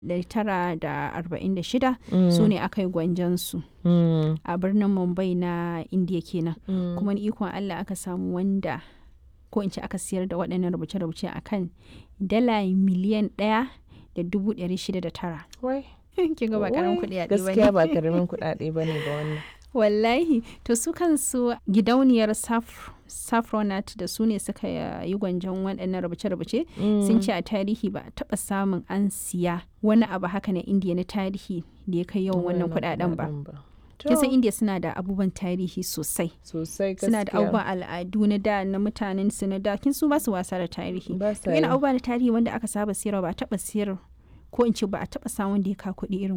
1946 su ne aka yi gwanjansu a birnin mumbai na indiya kenan kuma ni ikon allah aka samu wanda ko in ce aka siyar da waɗannan rubuce-rubuce a kan dala miliyan ɗaya da dubu ɗari shida da tara Wai, kin ga ba karamin wai, kuɗi a gaskiya ba karamin kuɗaɗe ba ne ba wannan wallahi to su kansu gidauniyar Saf- saffronat da su ne suka yi gwanjon waɗannan rubuce-rubuce sun ce a tarihi ba a taɓa samun an siya wani abu haka na indiya na tarihi da ya kai yawan wannan kuɗaɗen ba kin san indiya suna da abubuwan tarihi sosai sosai gaskiya suna da abubuwan al'adu na da na mutanen su na da kin su ba su wasa da tarihi ba sa to yana yi. abubuwa na tarihi wanda aka saba siyarwa ba a taɓa siyar ko in ce ba a taɓa samun da ya ka kuɗi irin